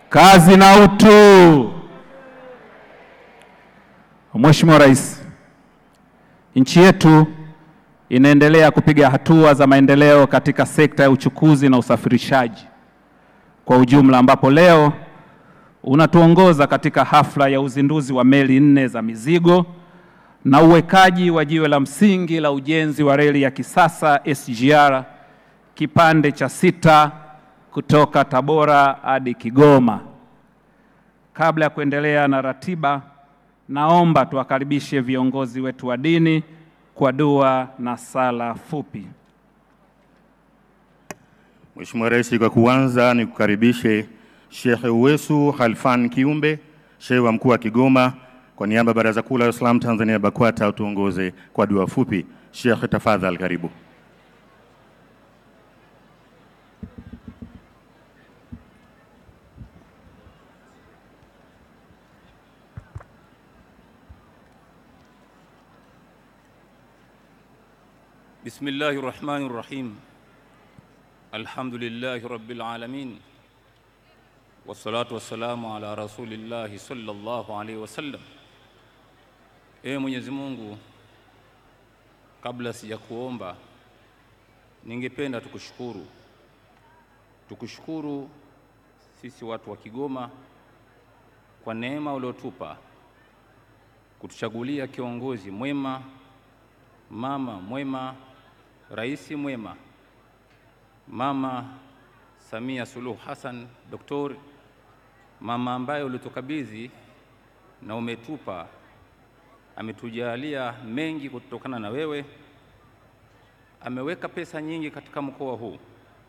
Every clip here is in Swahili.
Kazi na utu. Mheshimiwa Rais, nchi yetu inaendelea kupiga hatua za maendeleo katika sekta ya uchukuzi na usafirishaji kwa ujumla, ambapo leo unatuongoza katika hafla ya uzinduzi wa meli nne za mizigo na uwekaji wa jiwe la msingi la ujenzi wa reli ya kisasa SGR kipande cha sita kutoka Tabora hadi Kigoma. Kabla ya kuendelea na ratiba, naomba tuwakaribishe viongozi wetu wa dini kwa dua na sala fupi. Mheshimiwa Rais, kwa kuanza ni kukaribishe Sheikh Uwesu Khalfan Kiumbe, Sheikh wa mkuu wa Kigoma, kwa niaba ya Baraza Kuu la Waislamu Tanzania BAKWATA, utuongoze kwa dua fupi. Sheikh, tafadhali karibu. بسم الله الرحمن الرحيم الحمد لله رب العالمين والصلاة والسلام على رسول الله صلى الله عليه wasallam. Ee Mwenyezi Mungu, kabla sijakuomba, ningependa tukushukuru, tukushukuru sisi watu wa Kigoma kwa neema uliotupa kutuchagulia kiongozi mwema, mama mwema Rais mwema Mama Samia Suluhu Hassan, Doktori, mama ambaye ulitukabidhi na umetupa, ametujalia mengi kutokana na wewe. Ameweka pesa nyingi katika mkoa huu,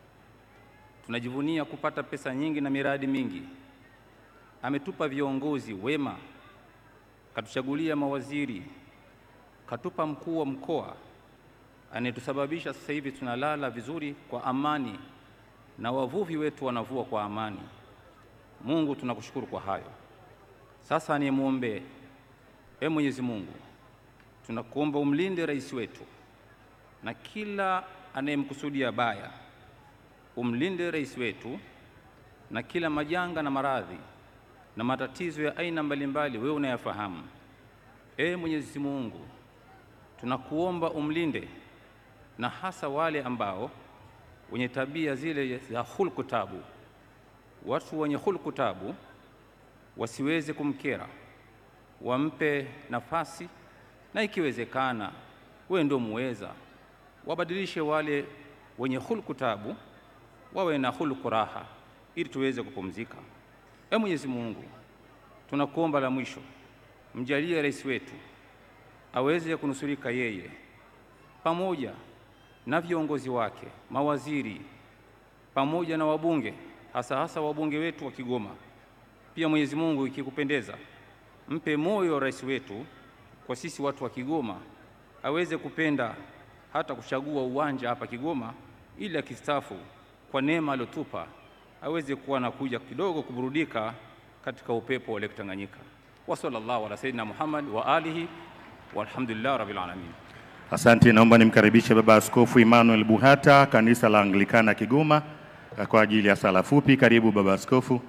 tunajivunia kupata pesa nyingi na miradi mingi. Ametupa viongozi wema, katuchagulia mawaziri, katupa mkuu wa mkoa anayetusababisha sasa hivi tunalala vizuri kwa amani na wavuvi wetu wanavua kwa amani. Mungu, tunakushukuru kwa hayo. Sasa nimwombee, e Mwenyezi Mungu, tunakuomba umlinde rais wetu na kila anayemkusudia baya, umlinde rais wetu na kila majanga na maradhi na matatizo ya aina mbalimbali, wewe unayafahamu. E Mwenyezi Mungu, tunakuomba umlinde na hasa wale ambao wenye tabia zile za hulku tabu. Watu wenye hulku tabu wasiweze kumkera, wampe nafasi, na ikiwezekana, wewe ndio muweza, wabadilishe wale wenye hulku tabu wawe na hulku raha, ili tuweze kupumzika. E Mwenyezi Mungu, tunakuomba la mwisho, mjalie rais wetu aweze kunusurika yeye pamoja na viongozi wake, mawaziri pamoja na wabunge, hasa hasa wabunge wetu wa Kigoma. Pia Mwenyezi Mungu, ikikupendeza, mpe moyo rais wetu kwa sisi watu wa Kigoma, aweze kupenda hata kuchagua uwanja hapa Kigoma, ili akistaafu kwa neema aliyotupa aweze kuwa na kuja kidogo kuburudika katika upepo wa Lake Tanganyika. Wa sallallahu ala sayyidina Muhammad wa alihi walhamdulillah rabbil alamin. Asante, naomba nimkaribishe Baba Askofu Emmanuel Buhata, kanisa la Anglikana Kigoma, kwa ajili ya sala fupi. Karibu Baba Askofu.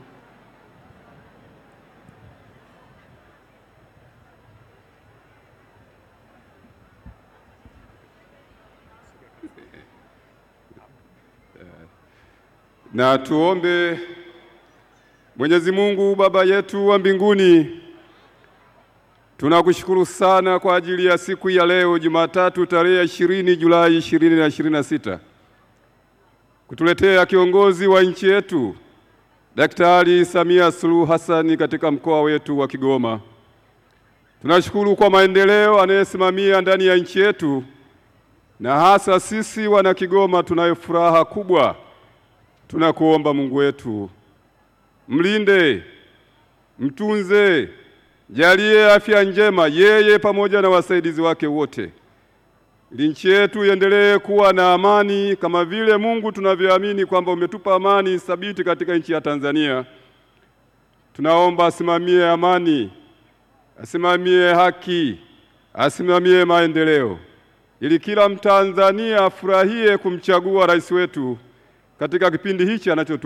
Na tuombe. Mwenyezi Mungu Baba yetu wa mbinguni, tunakushukuru sana kwa ajili ya siku ya leo Jumatatu tarehe ishirini Julai ishirini na ishirini na sita kutuletea kiongozi wa nchi yetu Daktari Samia Suluhu Hassan katika mkoa wetu wa Kigoma. Tunashukuru kwa maendeleo anayesimamia ndani ya nchi yetu, na hasa sisi wana Kigoma tunayo furaha kubwa. Tunakuomba Mungu wetu, mlinde, mtunze, jalie afya njema yeye pamoja na wasaidizi wake wote, ili nchi yetu iendelee kuwa na amani kama vile Mungu tunavyoamini kwamba umetupa amani thabiti katika nchi ya Tanzania. Tunaomba asimamie amani, asimamie haki, asimamie maendeleo, ili kila Mtanzania afurahie kumchagua rais wetu katika kipindi hichi anacho